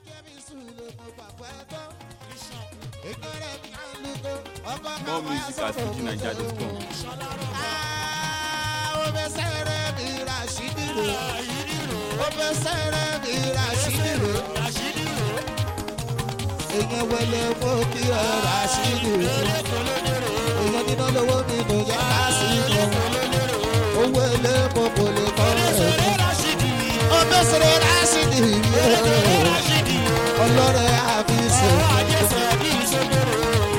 jẹ́ mi sùn lè mọ pàpẹ́ tó. ìgbẹ́rẹ́ mi á lùkọ́ ọkọ̀ kan More wáyà music at sọ́dọ̀ fujininja.com. ó fẹ́ sẹ́rẹ̀ mi ra ṣídìrò. ó fẹ́ sẹ́rẹ̀ mi ra ṣídìrò. èèyàn wẹlé mú kí ọ ra ṣídìrò. èèyàn nínú lówó mi kò jẹ́ ká sí mọ́. owó ilé mo kò lè kọ́ ẹ̀ mọ́. ó fẹ́ sẹ́rẹ̀ ra ṣídìrò. ọlọ́rẹ̀ àbí sèkúrò.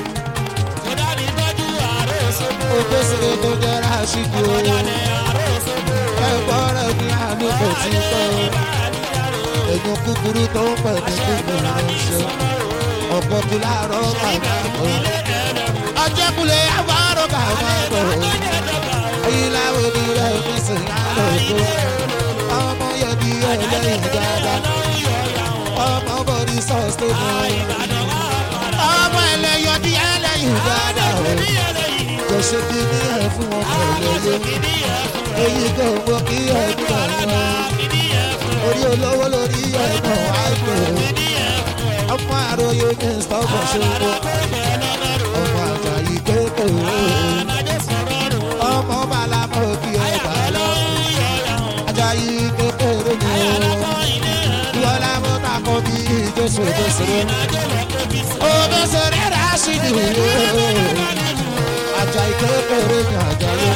ó fẹ́ sẹ́rẹ̀ tó jẹ́ ra ṣídìrò. ẹ̀gbọ́n rẹ̀ ní àánú kò tí pẹ́ o. èèyàn kúkúrú tó ń pẹ̀ ní kúkúrú ránṣẹ́. ọ̀pọ̀ kí láàárọ̀ kàwá bọ̀. ọjọ́ kulẹ̀ àbárò kàwá bọ̀. èyí láwọn ní rẹ̀ fi sìn yàrá òkú. ọmọ yẹn bí ẹlẹ́yìn dáadáa. ọmọ bọ̀dí sọ́ọ̀sì tó mọ̀. ọmọ ẹlẹ́yọ̀ bí ẹlẹ́yìn dáadáa. kò ṣe kí ní ẹ̀ fún ọmọ ẹlẹ́yọ̀ èyí kò mọ kí ẹ̀gbọ́n wọn. orí olówó lórí ẹ̀gbọ́n àìpẹ́. ọmọ àròyé ní stọọbù ṣòro. ọmọ àjàyí kékeré. ọmọ bàlámọ kí ẹ bá lọ. àjàyí kékeré ni o. ìwọlá mo ta kọ bí jésù jésù. omi sọ̀rọ̀ rà sí ni o. àjàyí kékeré ni àjàyí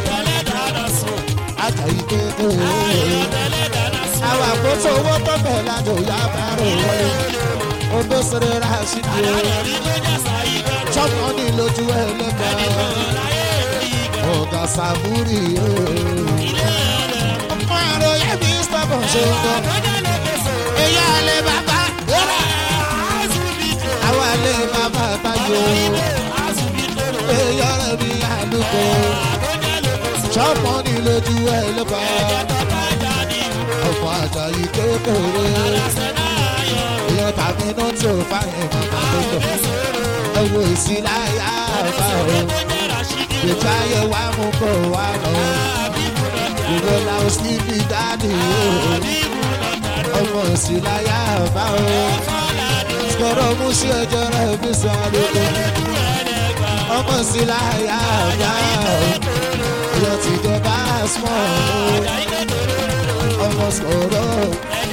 àjàyí kékeré. àwọn àkóso owó tó bẹ̀ lájò yá bàrò wọlé. odò sèré ra síbi o. chọ́pù ní lójú ẹlẹ́gbẹ̀ẹ́. ọ̀gá sàmúrì o. ọmọ àròyé mi sọ́kàn ṣe ń bọ̀. èyí àlẹ́ bàbá. àwọn àlẹ́ bàbá tayo. èyí ọ̀rẹ́ mi àlùkò sọ́mọ́ ní lójú ẹlẹ́bà ọmọ àjàyí kékeré èèyàn tàbí náà tí ò fáyín màmá tó tọ̀ ẹ̀wọ̀ ìsìláyà bá o ìjà yẹ wá mú kó wá lọ ìwé làwọn síbi dáàdì o ọmọ ìsìláyà bá o sọ̀rọ̀ mú sí ẹjọ́ rẹ̀ bí sọ àdúgbò ọmọ ìsìláyà bá o ìyá ti jọba small ọmọ sọ̀rọ̀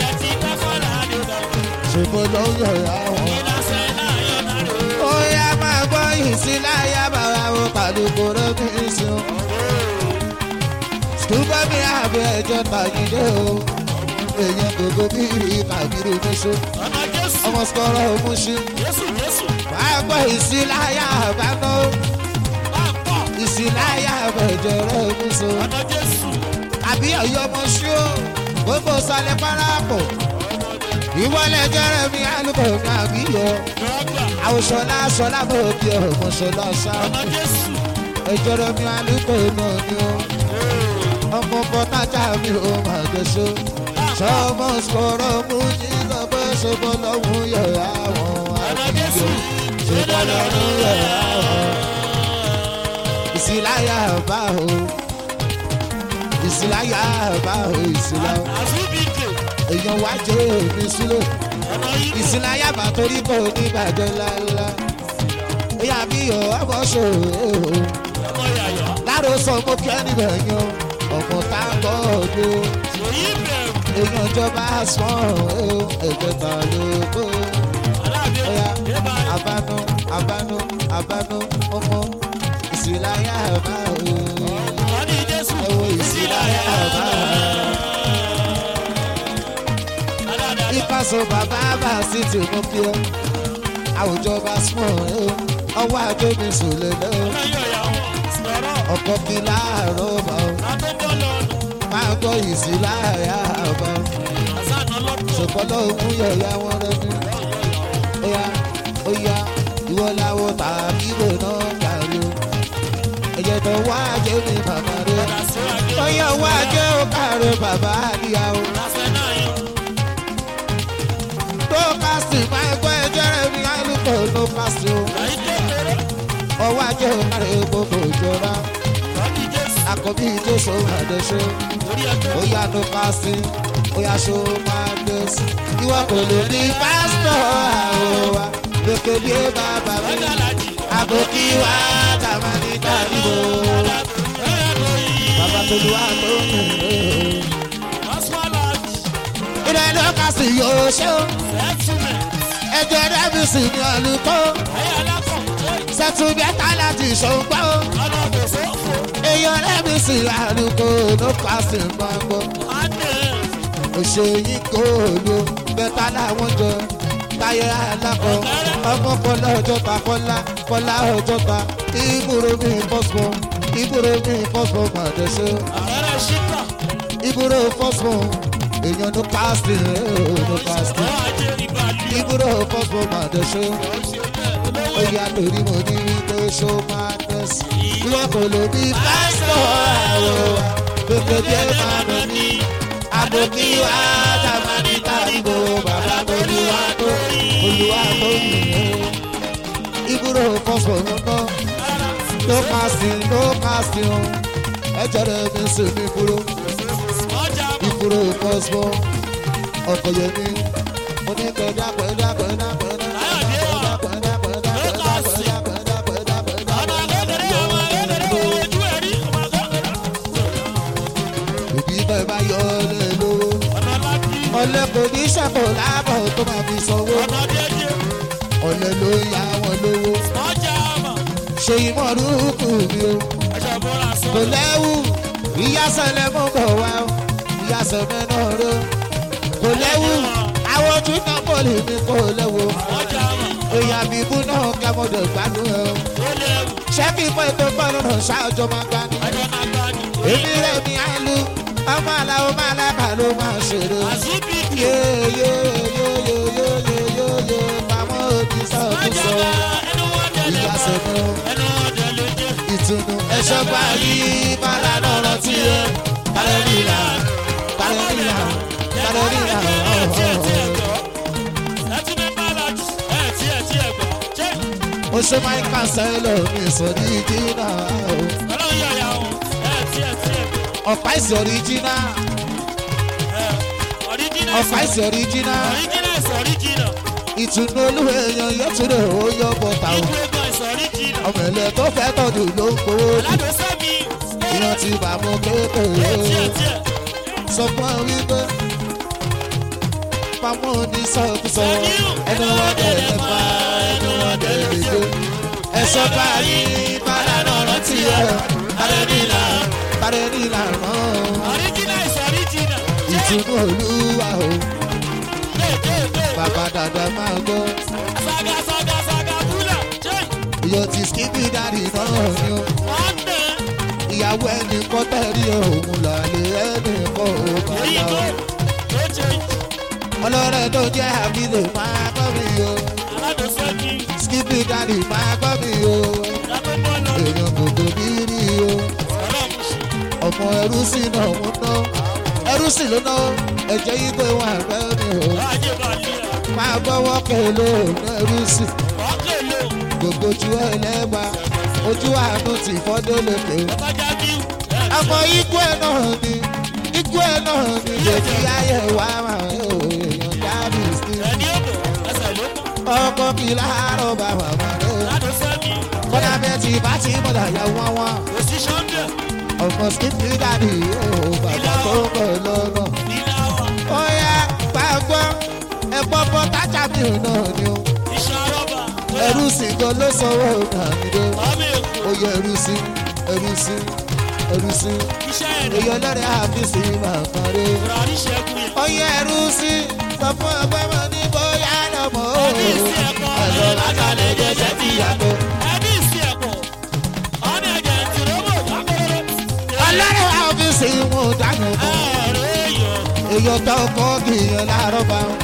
ṣùgbọ́n ló ń yọ̀yà wọn. ó yá máa gbọ́ ìsìláyà bàbá wọn pàdé kóró ní ìsìn. ṣùgbọ́n mi àbẹ̀ ẹjọ́ tàgídé o èèyàn gbogbo bíi kàbírù níṣó ọmọ sọ̀rọ̀ òmùṣí. máa gbọ́ ìsìláyà bàbá wọn ìsìláyà bẹ̀jẹ̀rẹ̀ muso. àbí ọ̀yọ́ ọmọ ṣú ó gbogbo sálẹ̀ parapọ̀. ìwọlé jẹrẹ mi alùpùpù mi àbí yọ. àwòṣọlá ṣọlá bò bí ọmọ ṣọlá ṣáàpù. ẹjọrọ mi alùpùpù náà ni ó. ọmọ bọ́tájà mi ò máa gbèsò. sọmọ sọ̀rọ̀ mú jí lọ́bọ̀ ṣọbọ̀ lọ́hùn yẹ̀ àwọn àbíyọ. ṣọbọ̀ lọ́hùn yẹ̀ àwọn ìsìláyà bá o ìsìláyà bá o ìsìláyà èèyàn wá jẹ èmi sílẹ̀ ìsìláyà bá torí kò ní bàjẹ́ lálá ìyá mi ò ọmọ ṣòro láàrú sọ mo kí ẹni bẹ̀yàn ọmọ tá a bọ̀ ọdún èèyàn jọba sàn ẹ̀jẹ̀ ta ló kó abánú abánú abánú ọmọ ìsìláyà bá o. ẹ̀wọ̀ ìsìláyà bá o. ìpàṣọ bàbá bá sí ti mú kí ọ. àwùjọ bá small ẹ o. ọwọ́ ajé mi sùn lè lẹ́ o. ọkọ̀ bí láàárọ̀ bá o. máa gbọ́ ìsìláyà bá o. ṣùgbọ́n lọ́wọ́ mú yẹ̀yà wọn rẹ ní. ó yá ó yá ìwọ làwọn tàbí lò náà kàrí o ẹ̀jẹ̀ tó wá jẹ́ mi bàbá rẹ̀ ọyọ wá jẹ́ ó kàrí bàbá àríyá o. tó kásì máa gbọ́ ẹjẹ́ rẹ̀ mi àlùkò tó kásì o. ọwọ́ ajé ó kàrí gbogbo ìjọba àkọ́bí jésù àdéṣe ó yá tó kásì bóyá ṣó máa lọ sí. ìwọ kò lè ní pásítọ̀ àwòwá lókèlè bàbá mi àbòkí wa tàmá ní tàbíbò bàbá tó lu wá tó ń rìn ilé lọ́ka sí yóò ṣe ó ẹjọ́ dẹ́bìsì ní ọ̀lùkọ́ sẹ́tù bẹ́tà láti ṣòǹgbọ́ ó èèyàn dẹ́bìsì àlùkò ló pàṣẹ gbọ́ngbọ́ òṣèyí kò ló bẹ́tà láwọn jọ táyé alákọ̀ ọmọ kọlá ọjọ́ta kọlá kọlá ọjọ́ta ìbúrò mi fọ́sùn ìbúrò mi fọ́sùn màdẹ́sẹ̀ ìbúrò fọ́sùn èèyàn ló pàṣẹ ló pàṣẹ ìbúrò fọ́sùn màdẹ́sẹ̀ oyè àtòrí mo ní wípé ṣó máa tẹ̀sí ìwọ kò lè bí pásítọ̀ àwọ̀ gbẹgbẹdẹ máa lọ ní àbòkí wa tàbí tàbíbò bàbá olúwa tó olúwa tó nìyẹn ìbúrò fọ́sùn náà ló pàṣẹ ló pàṣẹ o ẹjọ́ rẹ̀ mi sì ní ìbúrò ìbúrò fọ́sùn ọkọ̀ yẹn ní oníkẹ̀dá pẹ̀dá pẹ̀dá pẹ̀dá. òbí bẹ́ẹ̀ bá yọ ọ́ lé lówó. ọ̀lẹ́ kò ní sẹ́kù láàbọ̀ tó máa fi sanwó. ọ̀lẹ́ ló ń ya wọn lówó. ṣe ìmọ̀rúkú mi o. kò lẹ́wù ìyásẹ̀lẹ̀ mú bọ̀ wá o. ìyásẹ̀lẹ̀ náà ró. kò lẹ́wù àwọn ojú náà kò lè mi kò lẹ́wù. òyà bíbú náà kẹ́mọ́dọ̀ gbádùn ẹ̀ o. ṣẹ́kì pé tó gbọ́ lọ́nà ṣáájọ́ máa gbá ní. èmi rẹ̀ mi á lu ọmọ aláwọ̀ máa lábàá ló máa ṣeré. yóyóyóyóyóyóyóyó pamọ́ òbí sọ́kùsọ. ìyá sẹ́nu ìtùnú ẹ̀ṣọ́ gbà yí bàrà lọ́rọ̀ tí ẹ kálẹ̀ nílà kálẹ̀ nílà kálẹ̀ nílà ó ṣe máa ń kàṣẹ́ lómi ìsọ̀rí jìnnà ọ̀pá ìsọ̀rí jìnnà ọ̀pá ìsọ̀rí jìnnà ìtùnú olúwa èèyàn yóò tún lè ó yọ bọ́tà o ọmọ ẹ̀lẹ́ tó fẹ́ tọ́jú ló ń gbowó jù ìyàn ti bà mọ́ kékeré sọ fún ọ wípé pamọ́ ní sọ́kùsọ ẹnu wọn dẹ̀ lẹ́fà ẹnu wọn dẹ̀ lẹ́jọ́ ẹ̀sọ́ báyìí bàrà lọ́rọ̀ tí ẹ bàrẹ̀ nílà bàrẹ̀ nílà mọ́ ìtùnú olúwa o bàbá dàda máa gbọ́ iyọ̀ tí skipi dàdí náà ni o ìyàwó ẹnì kan tẹ̀rí òun làlẹ́ ẹnì kan ò bá yà o ọlọ́rẹ̀ tó jẹ́ àbílò máa gbọ́ mi o skipi dàdí máa gbọ́ mi o èèyàn gbogbo mi rí o ọmọ ẹrú sí náà mú ná ẹrú sí ló ná ẹ̀jẹ̀ yìí pé wọn àgbẹ̀ mi o máa gbọ́wọ́ kẹlẹ́ òun ẹrú sí gbogbo ojú ẹ lẹ́ẹ̀ma ojú àánú ti fọ́dé lókè o ọmọ ikú ẹ náà ni ikú ẹ náà ni lèkì ayé wa máa ń o èèyàn jáde sí ọkọ kí láàárọ̀ bá màmá rẹ o kọ́dà bẹ́ẹ̀ tí bá ti mọ̀dà yà wọ́n wọ́n ọmọ skipi dàdí o bàbá tó ń bọ̀ lọ́nà ó yá gbàgbọ́ ẹ̀pọ̀ bọ́ tájà mi ò náà ni o ẹrú sí gan ló sanwó nàmídé oyè ẹrú sí ẹrú sí ẹrú sí èyí ọlọ́rẹ̀ àfíìsì màmá rẹ oyè ẹrú sí sọ fún ọgbẹ́ mọ ní bóyá lọ́mọ o ẹ̀lọ́ látàlẹ́ jẹ́jẹ́ ti yàtọ̀. ọlọ́rẹ̀ àfíìsì mú dánù mọ́ èyí ọ̀tọ̀ ọkọ̀ kìíyàn láàárọ̀ bá wọn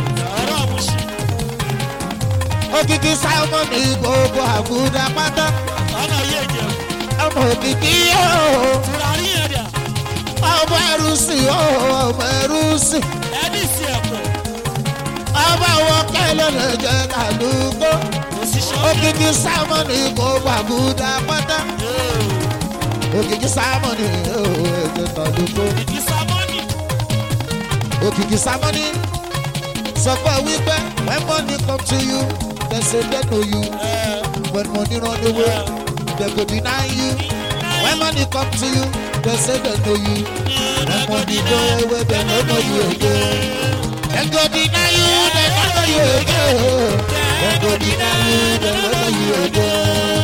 òkìkí simon ní gbogbo àbúdá pátá ọmọ òkìkí yóò ọmọ ẹrú sí ọmọ ẹrú sí ọmọ àwọn kẹlẹ lè jẹ kàlùkọ òkìkí simon ní gbogbo àbúdá pátá òkìkí simon ní ẹjẹ kàlùkọ òkìkí sámọ́nì sọ pé wípé when money come to you they say they know you when money run away they go deny you when money come to you they say they know you when money go away they no know you again they go deny you they no know you again they go deny you they no know you again.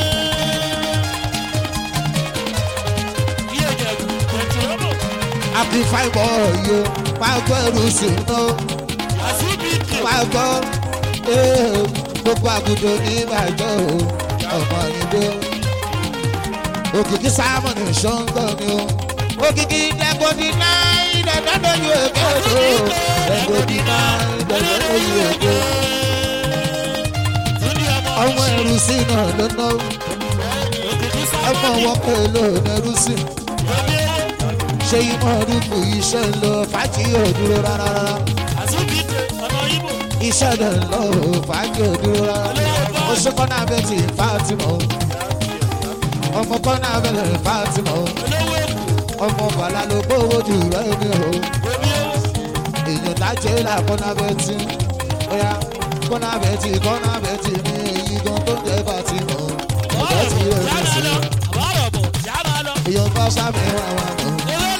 àbí fáìbọ̀ yìí máa gbọ́ ẹrù sí iná máa gbọ́ ee, gbogbo àgùdọ̀ ní ìbàjọ́ o ọmọ ìbò òkìkí sámọ̀nì ṣọ́ńgọ̀ ni o òkìkí dẹ́gbọ́dì náà ìdẹ́gbẹ́dọ̀ yìí èké o dẹ́gbọ́dì náà ìdẹ́gbẹ́dọ̀ yìí èké ọmọ ẹrù sí náà ló ná ọmọ wọn pè ló ẹrù sí ṣé ìmọ̀ ọdúnkù iṣẹ́ ń lọ fàájì òdúró rárá iṣẹ́ rẹ̀ ń lọ fàájì òdúró rárá ó ṣe kọ́nà abẹ́tì fátimọ̀ ọmọ kọ́nà abẹ́tì fátimọ̀ ọmọ bàlá ló gbówó jù rẹ̀ ní o èèyàn dájẹ́ là kọ́nà abẹ́tì bóyá kọ́nà abẹ́tì kọ́nà abẹ́tì ní èyí gan tó ń jẹ́ fátimọ̀ ọ̀gá ti rẹ̀ ní sí èèyàn bá sábẹ́ wà wà nù.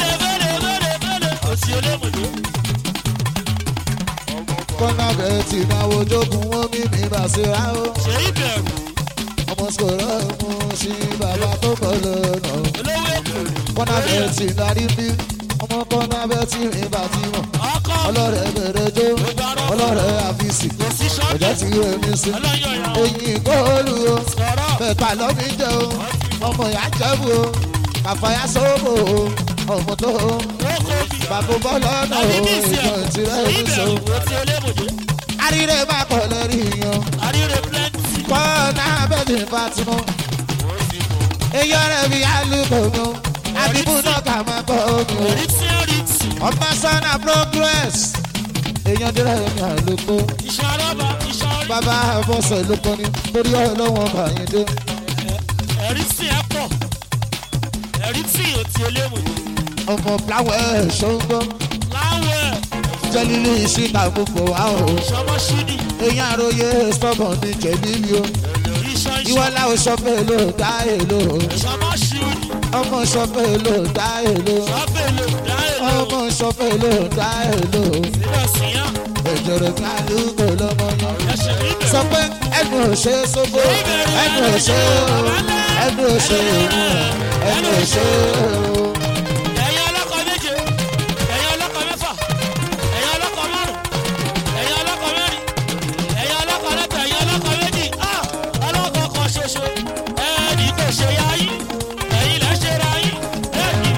kọ́nà abẹ́tì máa wojókun wọ́n mímí bá ṣe rá o. ọmọ sọ̀rọ̀ mú sí bàbá tó kọ́ lọ́nà. kọ́nà abẹ́tì darí bí ọmọ kọ́nà abẹ́tì mi bá ti mọ̀. ọlọ́rẹ̀ bẹ̀rẹ̀ jó ọlọ́rẹ̀ àfíìsì ọjọ́ ti rẹ̀ mí sí. eyín góòlù o bẹ̀ẹ̀ta lọ́mí jẹ́ o ọmọ ìyá jẹ́bù o kàfáyà sóbò o ọmọ tó o bàbá bọ́lá náà o ìjọ ìtirẹ̀ mi sọ. àríre má kọ̀ lórí yan kọ́nà abẹ́tì fatimọ́ eyọ rẹ̀ bí alùpùpù àdìbò náà kà máa kọ́ omi o ọmọ sọ́nà progress èèyàn dírẹ̀ mi àlùkò bàbá bọ́sẹ̀ ló kọ́ ni torí ọlọ́wọ́n bàyìn dé. ẹ̀rí sí ẹ pọ̀ ẹ̀rí tí ò ti eléwò ọmọ fúláwẹ̀ ṣọ́ńgọ́ láwẹ̀ jẹ́lílé ìṣìkà gbogbo wa o ìṣọmọ ṣídì èèyàn àròyé stubborn ní jẹ̀lílì o ìṣọ ìwọ ìṣọ láwọn sọpẹ́ ló dá èlò o ìṣọmọ ṣídì ọmọ sọpẹ́ ló dá èlò ṣọ́fẹ̀lẹ̀ dáìlò ọmọ sọpẹ́ ló dá èlò sílẹ̀ síyàn ẹ̀jọ̀rọ̀ ní àlùkò lọ́mọ yẹn. ẹ̀ṣẹ̀ níbẹ̀ sọ pé ẹnu òṣè sóbó ẹnu òṣè ẹnu òṣè ẹnu òṣè ẹ̀yin ọlọ́kọ̀ méje ẹ̀yin ọlọ́kọ̀ mẹ́fà ẹ̀yin ọlọ́kọ̀ márùn ẹ̀yin ọlọ́kọ̀ mẹ́rin ẹ̀yin ọlọ́kọ̀ mẹ́ta ẹ̀yin ọlọ́kọ̀ méjì ah ọlọ́kọ̀ kan ṣoṣo ẹ̀ẹ́dì kò ṣe yá yín ẹ̀yin lẹ́ ṣe ra yín ẹ̀ẹ́dì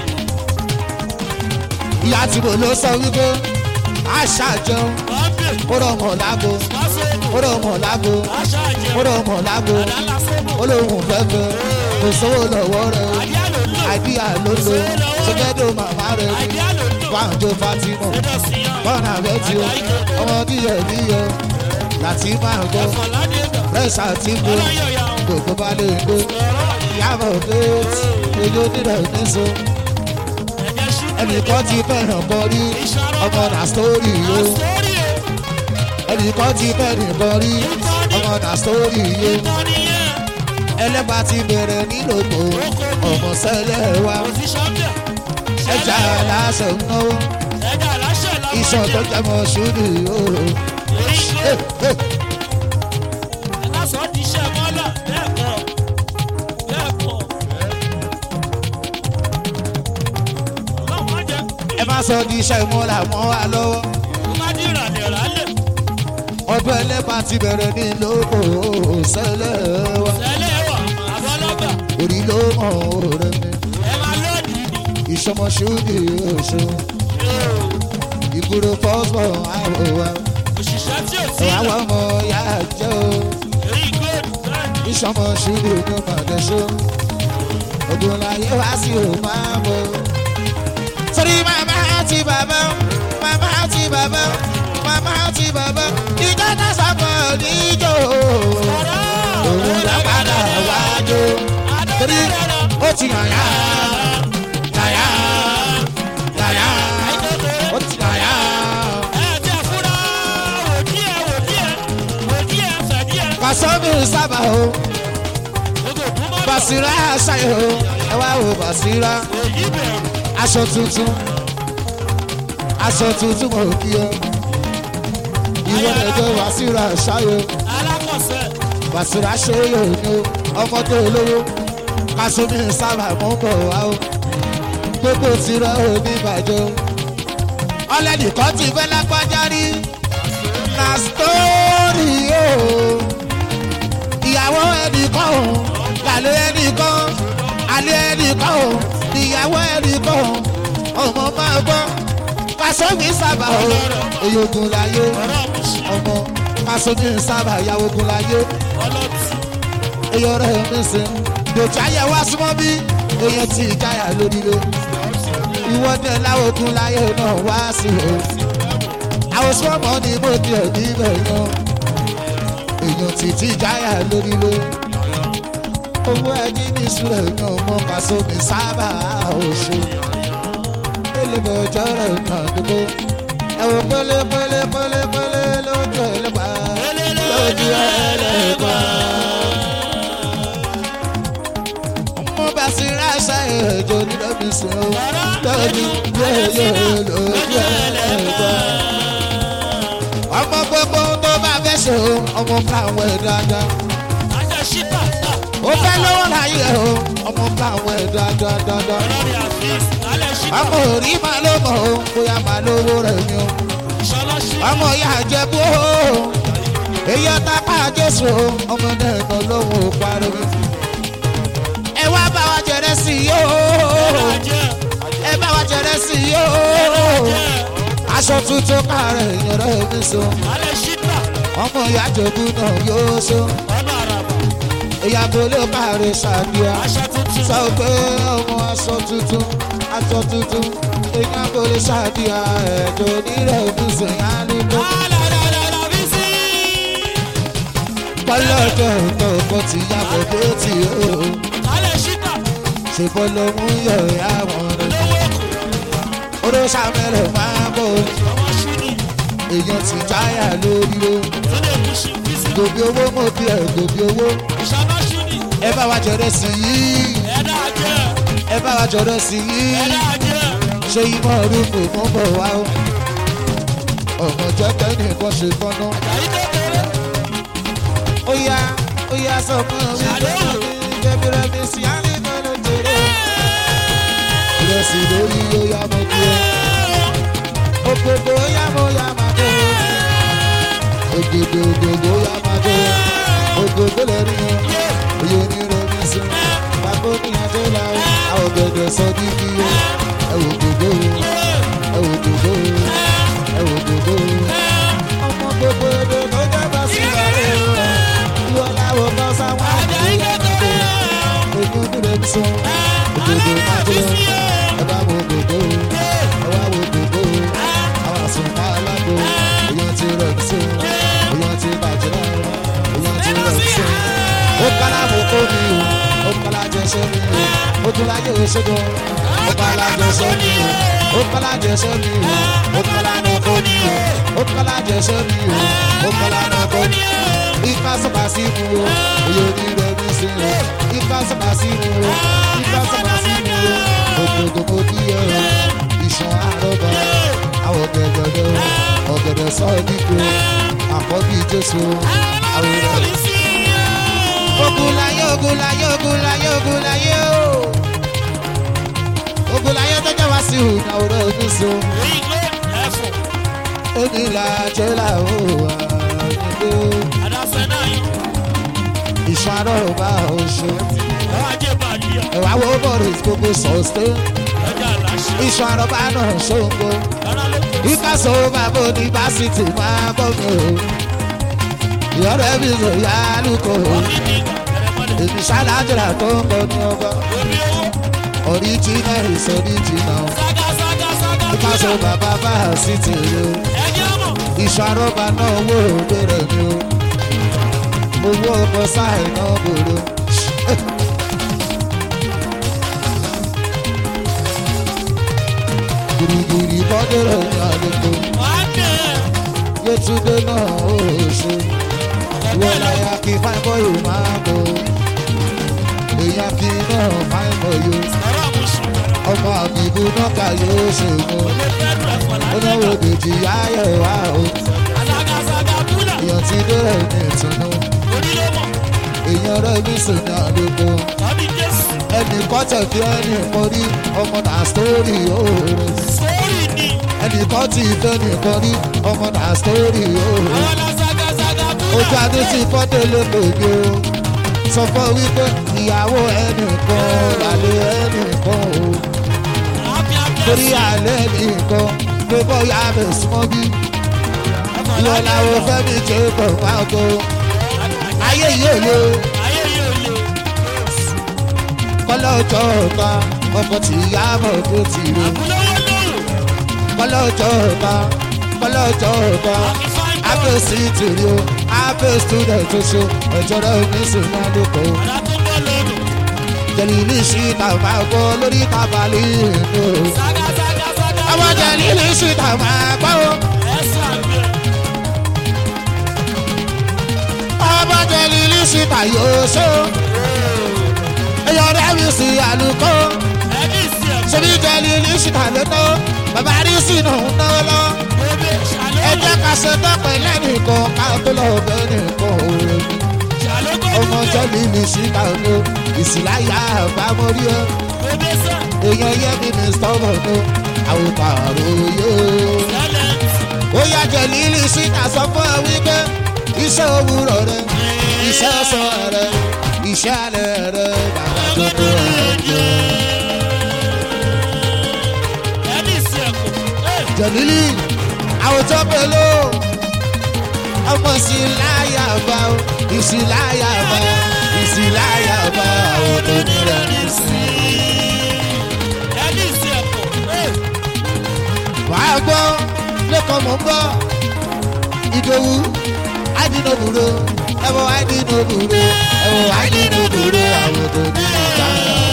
ìyá tí mo lọ sọ wípé àṣà jẹun bọ́m̀bẹ̀ ó rọ̀ mọ̀ lágbo lọ́sọ̀gbọ̀ ó rọ̀ mọ̀ lágbo aṣọ ó àjẹmọ́ rọ̀ mọ̀ lágbo àdálásọ́gbọ̀ ó lóun fẹ́fẹ́ kò sówó lọ́wọ́ rẹ̀ o àdíà ló lò àìdíyà ló lo ṣẹ́gẹ́dọ̀ màmá rẹ̀ ni àdíà ló lò wàǹjọ fatimọ̀ ẹ̀dọ̀ síyàn bọ́ọ̀nà rẹ̀ tí o ọmọ díẹ̀ níyọ láti máa gbọ́ ẹ̀fọn ládìgbà rẹ́sà tí mo ọlọ́yọ̀yà gbogbo bá lè gbé ọ̀rọ̀ ìyàbọ̀ déètì èyí ó nílẹ̀ níṣó ẹ̀jẹ̀ ṣubú ẹnìkan ti fẹ́ràn bọ́ rí ọmọ nà sítórì o sórí ẹ̀ ẹnìkan ti fẹ́ràn bọ́ rí ọmọ nà sítórì o ìtọ́ni yẹn ẹlẹ́bà ti bẹ̀rẹ̀ nílòpọ̀ ọmọ sẹ́lẹ̀ wa position bẹ̀ ẹja aláṣẹ ń náwó ẹ̀jẹ̀ aláṣẹ lọ́wọ́ iṣan tó jẹ́ mọ́ ṣúdì o. èyí ló ẹ̀lásọ̀ ti ṣe mọ́lá lẹ́ẹ̀kọ́ lẹ́ẹ̀kọ́ ọlọ́run jẹ́ ẹ má sọ di iṣẹ́ ìmúra mọ́ wa lọ́wọ́ kó má dín ìrànlẹ̀ rálẹ̀ ọdún ẹlẹ́bà ti bẹ̀rẹ̀ nílòpọ̀ sẹ́lẹ̀ wa tẹ́lẹ̀ wà àbọ̀lọ́gbà orí ló mọ̀ ọ̀rẹ́ mi ẹ máa lọ́ọ̀dì ìṣọmọ ṣúdì oṣù ìgboro fọ́sbọ̀ àwọ̀ wa òṣìṣẹ́ tí ò sí àwọn ọmọ ya jẹ́ o èyí góòlù bẹ́ẹ̀ ìṣọmọ ṣúdì ní mọ̀dẹ́sọ ogun láyé wá sí o máa bọ̀. torí màmá àti bàbá màmá àti bàbá màmá àti bàbá ìjọ náà sábà níjó òun lápadà wájú torí ó ti hàn yá yàyà yàyà ó ti hàn yá Kàsọ́mì sábà o, Bàṣírà ṣayọ̀ o, ẹ wá wo Bàṣírà. èyí bẹ̀rù Aṣọ tuntun, aṣọ tuntun mo kí ọ. Ìwọ ẹ̀jẹ̀ Bàṣírà ṣayọ̀, alákọ̀ọ́sẹ̀ Bàṣírà ṣe yóò ní o, ọmọ tó lówó. Kàsọ́mì sábà mọ́ bọ̀ wá o, gbogbo tirẹ̀ ò ní bàjẹ́ o. Ọlẹ́dì kan ti fẹ́ lápájá rí na sítórì o. Ìyàwó ẹnìkan o, làlẹ́ ẹnìkan, alẹ́ ẹnìkan o, ìyàwó ẹnìkan o, ọmọ máa gbọ́. Kàsómi sábà o, èyógun láyé, ọ̀rọ̀ àmúṣe ọmọ Kàsómi sábà ìyàwó ogun láyé, ọlọ́tì èyàn rẹ̀ mi sìn. Dòtí ayé wá súnmọ́ bí èyàn ti ìjáyà lóríire. Ìwọ́dẹ̀ láwọn ogun láyé náà wá sí o àwọn sọ́mọ́ ni mo di ẹ̀mí bẹ̀yàn èèyàn títí jáyà lórílẹ̀ owó ẹni ní ìṣúra èèyàn mọ pàṣẹ mi sábà òṣè elébẹ̀ ọjọ́ rẹ̀ náà dúró ẹ̀wọ̀n pélé pélé pélé pélé lójú ẹlẹ́pà lójú ẹlẹ́pà. mo bá sí ráṣà ẹ̀jọ̀ nínú mi sùn ó lójú yóò lójú ẹlẹ́pà ọmọ gbogbo tó bá fẹ́ ṣe o ọmọ káwọn ẹ̀ dáadáa ajá ṣípà ó fẹ́ lọ́wọ́ láyé o ọmọ káwọn ẹ̀ dáadáa dáadáa ọlọ́rin àfíìsì alẹ́ ṣípà ọmọ òrí máa ló mọ̀ o bóyá máa lówó rẹ̀ ni o ìṣọlá ṣípà ọmọ ìyá àjẹbú o èyí ọ̀tá pa jésù o ọmọ náà nà lóhùn ó pariwo ẹ wá bá wa jẹrẹ sí i o ajẹ́ ẹ bá wa jẹrẹ sí i o aṣọ tuntun kárẹ̀ ìyẹn rẹ̀ mi so alẹ́ ṣípà ọmọ ìyá àjẹbú náà yóò so. ọ̀nà àràbà ìyàgò ló káre ṣàdúrà aṣọ tuntun sọ pé ọmọ aṣọ tuntun aṣọ tuntun ìyàgò lè ṣàdúrà ẹ̀jọ̀ onírẹ̀ ìbùsùn yá nínú. alàdàdàdà bí sí pọ́lọ́jọ́ tó kọ́ ti yàgò dé tì ó alẹ́ ṣípà ṣe bọ́ ló mú yọ ìyá wọn rẹ̀. lówó èkó oró sàmẹ́rẹ̀ máa bọ̀ ọmọ ṣúni èèyàn ti jáyà lórí o tó lè kú sí bí sí gòbí owó mọ̀ bí ẹ̀ gòbí owó ìṣọlá ṣúni ẹ bá wa jọrọ sí yìí ẹ̀dá ajẹ́ ẹ bá wa jọrọ sí yìí. ẹ̀dá ajẹ́ ṣé ìmọ̀ orúkọ mọ́ bọ̀ wá o. ọmọ jẹ́kẹ́ nìkan ṣe fọ́nà. àyí kékeré ó yá ó yá sọ fún mi pé kébìrẹ́ mi sí àlejò ló jèrè. ìrẹsì lórí ó yá mo kú o. òkòkò ó yá mo yá máa tó o. ògèdè ògèdè ó yá máa tó o. ògòdè lè rí o. oyè onírò mi sí. bàbá mi àjọ là o. àwọn ògèdè sọ dídí o. ẹ wò gbogbo o ẹ wò gbogbo ẹ wò gbogbo ọmọ gbogbo èdè ló jẹ́ bá sí ìbàrẹ̀ o ìwọ làwọn kan sáwọn àgbẹ̀ yàgò ojú dúró ń sọ òdòdó máa tó ẹ bá wo gbogbo ẹ wá wo gbogbo àwọn àsùnfà alágbó èèyàn ti rẹ̀ ń sọ èèyàn ti bàjẹ́ èèyàn ti rẹ̀ ń sọ ó kálá mú kó mi o ó kálá jẹsẹ́ mi o ó tún láyé ìṣègùn ó kálá jẹsẹ́ mi o ó kálá jẹsẹ́ mi o ó kálá mú kó mi o ó kálá jẹsẹ́ mi o ó kálá mú kó mi o ìka sọ̀bà sí mu o èyí ò ní rẹ̀ mí sí o ìka sọ̀bà sí mu o ìka sọ̀bà sí mu o ògbógbò mo kí ẹ o ìṣàn àrọ́bà àwọn ọ̀gẹ̀dẹ̀ o ọ̀gẹ̀dẹ̀ sọ̀rọ̀ nígbò àkọ́bí jésù àwòrán ogunlaye ogunlaye ogunlaye ogunlaye o ogunlaye tó jẹ́ wá sí ìhùnà ọ̀rọ̀ oníṣó ìgbé ẹ̀fọ́ onílà jẹ́là ó wà nígbó àdáfẹ́ náà yìí ìṣàn àrọ̀rọ̀ bá oṣù àwọn ajé bàdíyà ẹ̀wà wo boris gbogbo sọ̀ọ́sẹ́ ọjà àlàṣe ìṣàn àrọ̀bá náà ṣòǹgó ọ̀nà ló kó ìkàsó bàbá onífásitì máa bọ̀ mí o ìyọ̀rẹ́ mi lò yá lùkọ́ o ní ní ìgbà ẹ̀rẹ̀mọ́lẹ̀ èmi ṣáláńjìlá tó ń bọ̀ ní ọgbà omi owó original is original. sága sága sága Ìkàsọ̀ bàbá bá a sí ti rí o. ẹ̀jẹ̀ mọ̀ Ìṣàrọ̀bà náà owó òbèrè mi o. Owó ọkọ̀ sáì náà bòrò. Gìrìgìrì bọ́dẹ̀rẹ̀ ní àlejò. wàá dẹ̀ Yétúndé náà ó ṣe. Ìwọ láyà kí fáìmọ́ yóò máa bọ̀ èèyàn kì í náà fáìmọ́ yóò Sọ̀rọ̀ àmúṣe. ọmọ àbíbú náà kà yóò ṣègùn Olè fẹ́rù ẹ̀fọ́ ó náwó lájọ́. dèjì yáyọ̀ wá o Àsàgàsàgà búlà. èèyàn ti dẹ́rẹ̀ ní ìtùnú Orí ló mọ̀. èèyàn rẹ̀ mí sùn ní àdúgbò Tọ́bí Jésù. ẹnì kọ́tẹ̀ bí ẹnì mọ́rí ọmọ náà sítórì òòrè Sórí ni. ẹnì kan ti fẹ́ nìkan rí ọmọ náà sítórì òòrè Àwọn làsàgàsàgà búlà. ojú adé ti fọ́dé lépèjì o sọ fún wípé ìyàwó ẹnìkan lálẹ́ ẹnìkan o Happy happy torí àlẹ́ nìkan pé bọ́yá mi súnmọ́ bí ìwọ làwọn fẹ́mi jẹ́ bọ̀ wá go ayé yìí ò le Ayé yóò le. kọ́lọ́jọ́ ọ̀ka ọkọ̀ tí ìyá mọ̀ tó ti rè Àbúlówó lóru. kọ́lọ́jọ́ ọ̀ka kọ́lọ́jọ́ ọ̀ka abẹ́ sí tìrì o abẹ́ student tó ṣe ẹ̀jọ̀ rẹ̀ oníṣòwò náà ló kọ́ o. Àdá tó ń bọ̀ lóru. jẹ̀lìlì síta máa gbọ́ lórí tábàlì ìlú. Sàgàsàgàsàgà ọmọ búlà. jẹ̀lìlì síta máa gbọ́. Ẹ̀sà gbé. ọmọ jẹ̀lìlì síta yóò ṣó. èèyàn rẹ̀ mi sí àlùkò. Ẹbí ìsì ẹ̀kọ́. ṣebí jẹ̀lìlì síta ló ná. bàbá rí sínú ná lọ. Bébé ẹ jẹ́ ṣàlógún. ká ṣe dọ́pẹ́ lẹ́nìkan ká tó lọ bẹ́ nìkan òwe. Ṣàlógún ọmọ dúdú. jẹ̀lìlì síta ló ìsìláyà àbámọ́rí ẹ. Bébé sẹ́. èèyàn yẹ mi ní stọ́mọ̀ ní àwòkọ́ àròyé. Lẹ́lẹ̀. ó yá jẹ lílì síta sọ fún ẹ wípé iṣẹ́ òwúrọ̀ rẹ iṣẹ́ ọ̀sán rẹ iṣẹ́ alẹ́ rẹ bàbá tó tó ẹ jẹ. Ẹbí ìsì ẹ̀kọ́. jẹ̀lílì àwùjọ pẹ̀lú ọmọ sí láyà bá o ìsì láyà bá ìsì láyà bá àwọn tó ní rẹ̀ ní sí. Ẹbí ìsì ẹ̀kọ́. wàá gbọ́ lẹ́kọ̀ọ́ mọ̀ ń bọ̀ ìdòwú àdínàbùrò ẹ̀wọ̀ àdínàbùrò ẹ̀wọ̀ àdínàbùrò àwọn tó ní ìjà.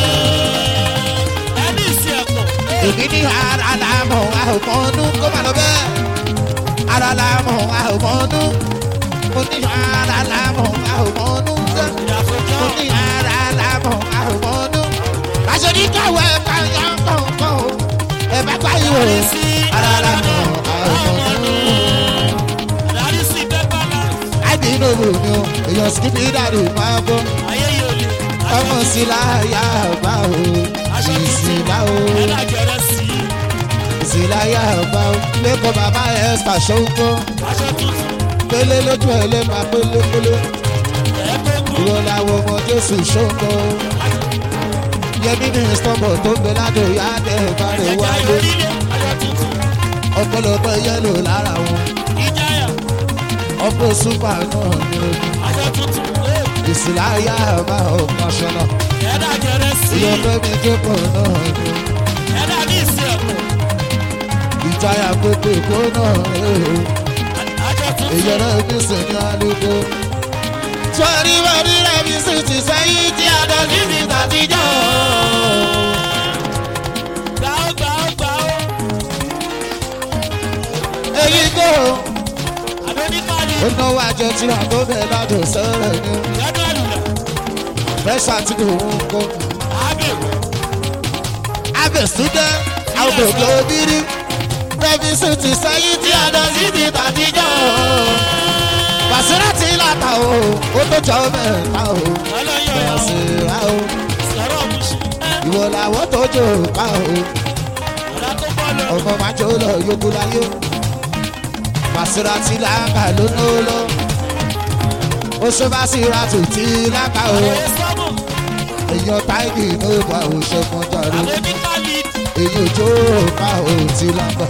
Ẹbí ìsì ẹ̀kọ́. èmi ní ara làmọ̀ àhùmọ́nú kó má lọ bẹ́ẹ̀ ara làmọ̀ àhùmọ́nú mo ní ara làmọ̀ àhùmọ́nú sẹ́ mo ní ara làmọ̀ àhùmọ́nú. aṣọ ní káwọ́ ẹ̀ ká yán kọ̀ọ̀kan o ẹ̀ bá pariwo ara làmọ̀ àhùmọ́nú. Dárí sí pépà náà. àdínàbù ni o èèyàn skipi dàdí máa bọ́ Ayé yóò le. ọmọ sí láyà bá o Aṣọ ìsìlá o tuntun. Ẹ̀dá jẹrẹ sí i. ìsìláyà bá o lẹ́kọ̀ọ́ bàbá ẹ̀ ṣàṣọ́gbọ́n. Aṣọ tuntun. pélé lójú ẹ lè máa pélé pélé Ẹ̀ẹ́dógún. ìwọ làwọn ọmọ jésù ṣóńgọ yẹmí ní stọmọ tó ń bẹ ládò yá dé ìbárè Ẹ̀jẹ̀ wáyé orílẹ̀. Aṣọ tuntun. ọpọlọpọ yẹlò lára wọn Ìjáyà. ọpọ súpà náà ní omi Aṣọ tuntun. ìsìláyà máa ọkàn ṣọnà Ẹ̀dá jẹrẹ sí i. ìyọpẹ mi jókòó náà ní Ẹ̀dá ní ìsì ẹ̀kọ́. ìjayà gbogbo èkó náà rèé Aṣọ tuntun. ìyẹrẹ mi sì ní alùpùpù. sọ́ọ́rí wọ́ọ́rí rẹ̀ mi sì ti sẹ́yìn tí a dọ̀ sí ti tàtijọ́. Gbàó gbàó gbàó. èyí kò Àdóníkàlì. ó náwó àjọ tí a tó bẹ̀ ládùn sọ́rọ̀ ni Ìyẹ́dọ̀ àlùlà. fẹ́sà tí kò ń kó. Àbẹ̀. abẹ súdẹ àwọn òbí obìnrin rẹmi sì ti sẹ́yìn tí a dọ̀ sí ti tàtijọ́. Bàṣírà tí láta o, ó tó jọ mẹ́ta o. Ọlọ́yọ̀ yà ó. Bàṣírà o, Sọ̀rọ̀ ọ̀mùsù. ìwọ làwọn tó jò pa o. Ọ̀dà tó bọ́ lọ. ọmọ máa jó lọ yókù láyé Bàṣírà tí láǹkà ló ná ó lọ. ó ṣe Bàṣírà tó tí láǹkà o. Àwọn sọ́mù. èèyàn táìgì ló bá òṣè kan jàre. Àdóníkàlì. èyí ò jó pa ò tí láǹkà.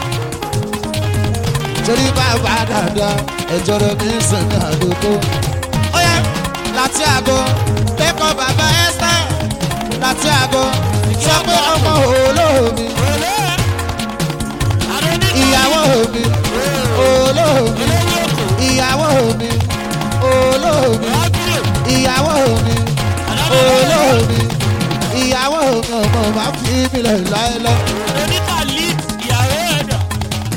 torí bàbá dáadáa ẹjọ́ rẹ̀ ní sẹ́ni àdókò. ó yẹ láti àgọ́ kẹ́kọ̀ọ́ bàbá ẹ́sítà láti àgọ́ sọ pé ọmọ olómi Olé. Àdóníkàlì. ìyàwó mi olómi Olówó kò. ìyàwó mi olómi Ábúrò. ìyàwó mi olómi ìyàwó mi ọmọ máa fi mí lẹ̀ láéláé. Àdóníkàlì. Ìyàwó ẹ̀dà.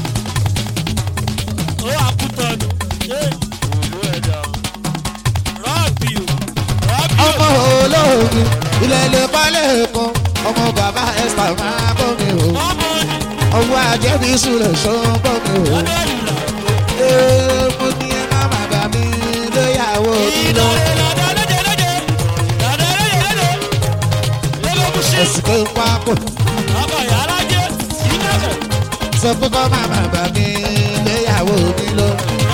Ó àkútọ̀nù. Olú ẹ̀dà. ilẹ̀ lè kọ́lé kan ọmọ bàbá esther máa bọ́ mi o ọmọ ni ọwọ́ ajẹ́bí sùlẹ̀ ṣó ń bọ́ mi o. ọdẹ ìlà. ee mo ní ẹ má má bà mí lóyàwó mi lọ. ẹ̀sìn pé ń pa kò sọ pé kọ́ má má bà mí lóyàwó mi lọ.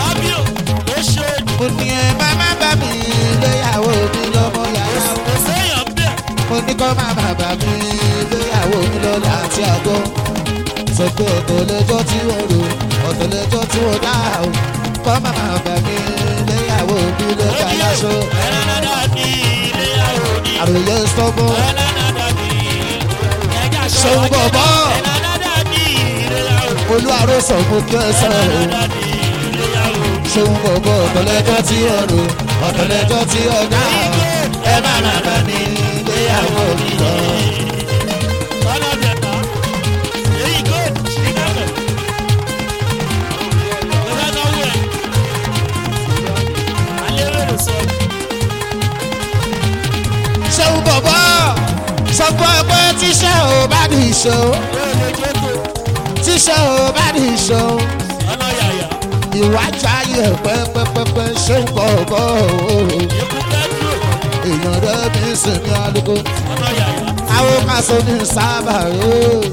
mo ní ẹ má má bà mí lóyàwó mi lọ mọ yàrá o. mo ní kọ́ má má bà mí lóyàwó mi lọ láti àgọ́. sọ pé ọ̀tọ̀ lẹ́jọ́ tí wọ́n rò ọ̀tọ̀ lẹ́jọ́ tí wọ́n dá o. kọ́ má má bà mí lóyàwó mi lọ kàláṣọ. àròyé sọ́gbọ́n ṣeun bọ̀bọ̀ olú àròsọ mo kí ẹ sọ o. ṣeun bọ̀bọ̀ ọ̀tọ̀lẹ́jọ́ tí ó rò ọ̀tọ̀lẹ́jọ́ tí ó dá o. ẹ má má bà mí léyàwó mi lọ. ṣeun bọ̀bọ̀ sọ fún ẹ pé tíṣẹ́ ò bá ní ìṣó tíṣẹ́ ò bá ní ìṣó ìwájú ayé pẹ́pẹ́pẹ́pẹ́ ṣeun bọ̀bọ̀ o. èèyàn rẹ̀ mi sìn ní alùpùpù àwọn kaso ní sábà o.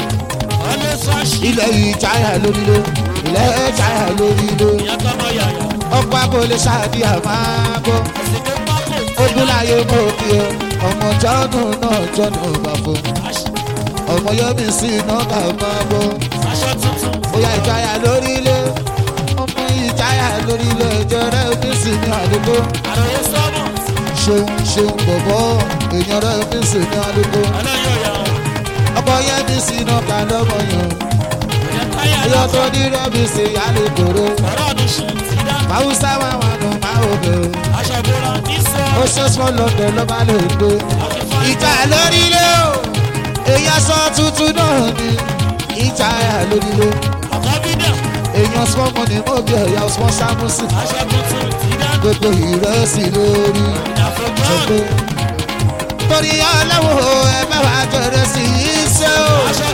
ilẹ̀ ìjáyà lórí ló ilẹ̀ ìjáyà lórí ló ọkọ̀ abọ́lé ṣáàdì àmàgbọ́ ogunláyé mọ̀ kí o ọmọ jọ́nù náà jọ́nù bàbá ọmọ yọmi sí iná ká máa bọ́ bóyá ìjáyà lórí ilé ọmọ ìjáyà lórí ilé ìjọra omi sí ní àdúgbò ṣeun ṣeun bọ̀bọ̀ èèyàn rẹ̀ omi sí ní àdúgbò ọkọ yẹmi sí iná ká lọ́mọ yàn ẹyọ tó ní rẹ́mi sí àlùkòrò fàwùsá wà wà nù máa ò bẹ̀rù ó ṣe sọ lọ́dọ̀ lọ́ba lè gbé ìjà lórí ilé o èèyàn sọ tuntun náà ni ìjà lórí ilé èèyàn small money mo bí ẹ̀yà small samusi gbogbo ìrẹsì lórí gbogbo torí ọlọ́wọ́ ẹ bá wàá jẹrẹ sí i ṣe o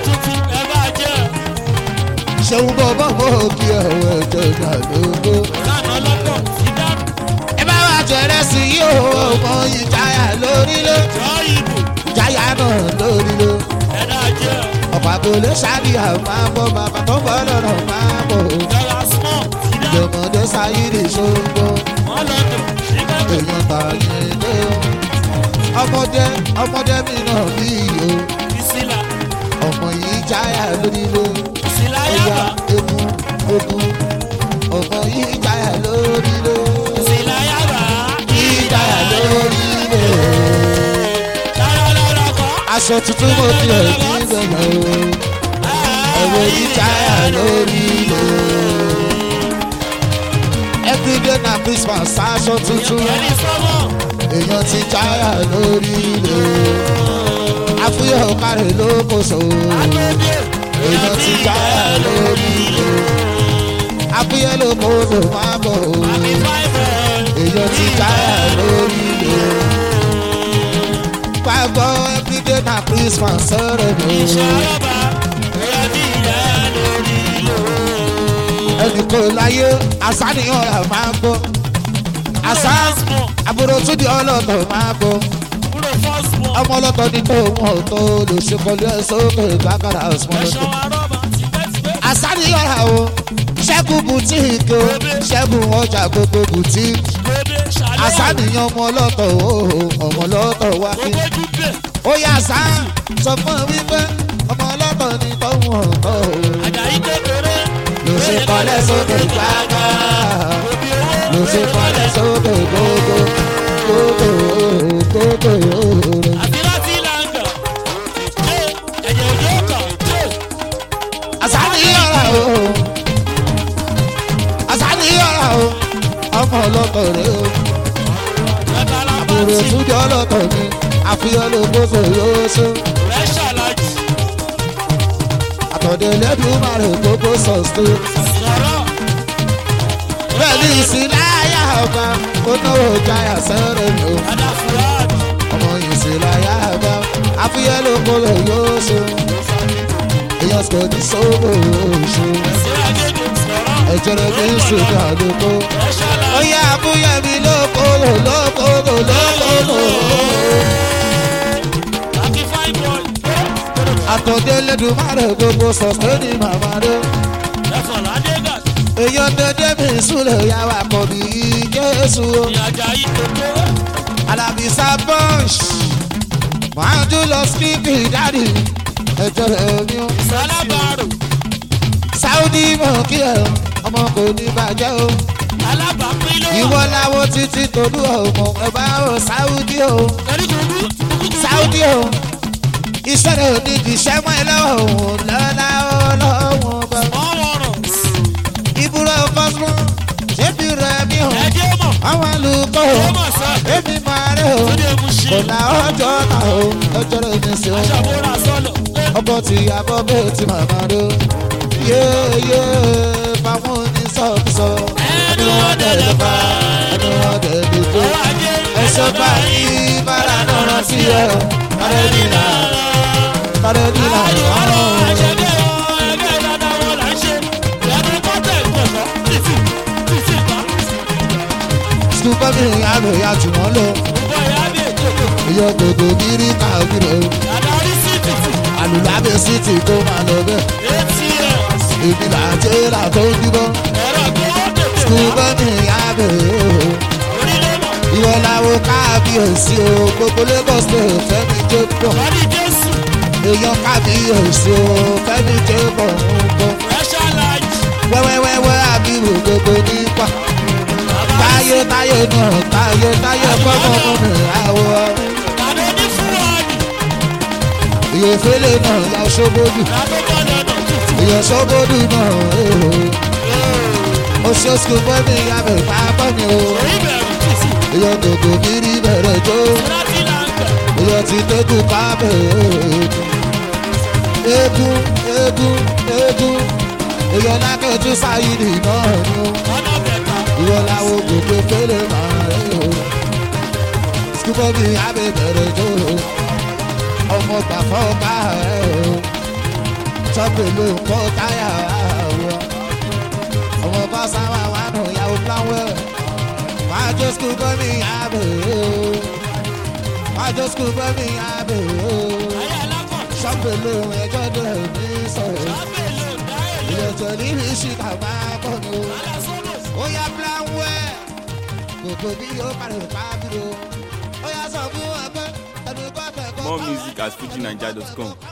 ṣeun bọ́bọ́ mo kí ẹ̀wọ̀ ẹ̀jẹ̀ náà lóko ẹ bá wàá jẹrẹ sí i o ọmọ ìjáyà lórí ilé ìjáyà náà lórí ilé ọ̀pọ̀ àgọ́lé ṣáàdì àwọn máa bọ̀ bàbá tó bọ̀ lọ́rọ̀ máa bọ̀ ìjọmọdé sáyé ṣòǹgbọ́ èèyàn tààyè lé o ọmọdé ọmọdé mi náà bí iyo ọmọ yìí jáyà lórí ló ẹ̀yà egun ogun ọmọ yìí jáyà lórí ló yìí jáyà lórí ló aṣọ tuntun mo fi hàn ní gbẹ̀gbẹ̀ o ẹ̀wọ̀ yìí jáyà lórí ló everyday na christmas aṣọ tuntun èèyàn ti jáyà lórí ló àfúyẹ́ ọ̀kárẹ̀ ló kò so èèyàn ti jáyà lórí ló àfúyẹ́ ló kò lò má bọ̀ o èèyàn ti jáyà lórí ló gbàgbọ́ everyday na christmas sọ̀rọ̀ mi ẹnì kò láyé àṣàníyàn rà máa gbọ́ àṣà àbúrò tún di ọlọ́tọ̀ máa gbọ́ ọmọ ọlọ́tọ̀ ní tó wọn ò tó lè ṣe kọlu ẹ̀ sókè gbàgàrà ọ̀sùn ọlọ́tọ̀ àṣàníyàn rà o ṣẹ́gun bùtíìkì o ṣẹ́gun ọjà gbogbo bùtíìkì àṣàníyàn ọmọ ọlọ́tọ̀ o ọmọ ọlọ́tọ̀ wá kí ó yà sá sọ fún mi wípé ọmọ ọlọ́tọ̀ ní tó wọn ò tó lè ṣe kọlẹ̀ sókè gbàgàrà ló ṣe kọ́lẹ̀ sókè gbogbo gbogbo gbogbo òòrùn. àṣàní ọ̀rà o àṣàní ọ̀rà o ọmọ ọlọ́tọ̀ rẹ o àbúrò túnjọ ọlọ́tọ̀ mi àfihàn ló gbogbo yóò ṣe. àtọ̀dẹ̀ lẹ́dùn máa rẹ̀ gbogbo sọ̀stó. bẹ́ẹ̀ ni ìsìláyà ọba ó náwó jáyà sẹ́rẹ̀ mi o ọmọ ìsìláyà ọba fúyẹ́ ló kó lè yóò ṣe èèyàn sọ ní sọ́wọ́ ṣe ẹ̀jẹ̀ rẹ̀ kì í ṣe ní àlùkò ó yá fúyẹ́ mi lókòlò lókòlò lókòlò àtọ̀dé lẹ́dùnmáre gbogbo sọ̀tẹ́nì màmá rẹ̀ èèyàn dédé mi súlẹ̀ yàrá kọ̀ bí jésù o. alábìsà bunch máa dún lọ síbí dáàdì ẹjọ́ rẹ̀ mi o. sáúdì mọ̀ kí ẹ ọmọ kò ní bàjẹ́ o. ìwọ làwọn títí tolú ọmọ ẹ bá o sáúdì o. sáúdì o. iṣẹ́ rẹ̀ ò ní di iṣẹ́ mọ́ ẹ lọ́wọ́ òun lọ́la ọlọ́wọ́n bá. ìbúrò fọ́sùn ṣébi rẹ̀ mi o. àwọn àlùkò èmi máa rẹ̀ o. kò lá ọjọ́ náà o ọjọ́ rẹ̀ mi sí o. ọkọ̀ tí yàbọ̀ bẹ́ẹ̀ ti màmá rẹ̀ o. yéèyé báwọn oníṣọ́ọ̀bùsọ. ẹni wọ́n dẹ̀ lè fa ẹni wọ́n dẹ̀ lè tó. ẹ̀ṣọ́ bá ní bára náà rántí ẹ̀ kárẹ́ nílà kárẹ́ nílà ọ̀hún. sùpà mi àlọ́ ya jù wọ́n lọ. ìyá gbogbo kiri káàkiri o. àlùlábẹ̀ sí ti kó máa lọ bẹ́ẹ̀. èmi là ń jẹ́ là tó ń dúró. sùpà mi àbẹ̀ o. ìwọ làwọn káàbíyèsí o. gbogbo lagos lè fẹ́mi jẹ́ pọ̀. èèyàn káàbíyèsí o. fẹ́mi jẹ́ pọ̀ ń bọ̀. wẹ́wẹ́wẹ́wẹ́ àbíwò gbogbo nípa táyé táyé náà táyé táyé kọ́kọ́ mú mi àwọ̀. ìyèfẹ́lẹ́ náà ya ṣọ́bọ́dù ìyẹ̀ ṣọ́bọ́dù náà èrò. oṣù sùkúl bọ́ mi abẹ́ pápá mi o. ìyẹ̀ gbogbo mi rí bẹ̀rẹ̀ jó. ìyẹ̀ ti tẹ́kù kábẹ̀ eégún eégún eégún ìyẹ̀ lákẹ́tù sáyidì náà ni o ìwọ làwọn gbogbo fẹlẹ máa rẹ o sukubọ mi abẹ bẹrẹ jó o ọmọ gbàfọ ká rẹ o tọpẹ ló ń kọ táyà wọ ọmọ bá sáwà wà nù yàwó pláwẹ máa jó sukubọ mi abẹ o máa jó sukubọ mi abẹ o tọpẹ ló ń ẹjọ dẹ ní sọrọ ìyẹtọ níbi ìṣìkà máa bọ ni o oya blanwe gbogbo bí yóò parí pàbí o oya sọ fún ọgbẹ ẹnu kọ́ tẹ̀kọ́. More music at fujinaija.com.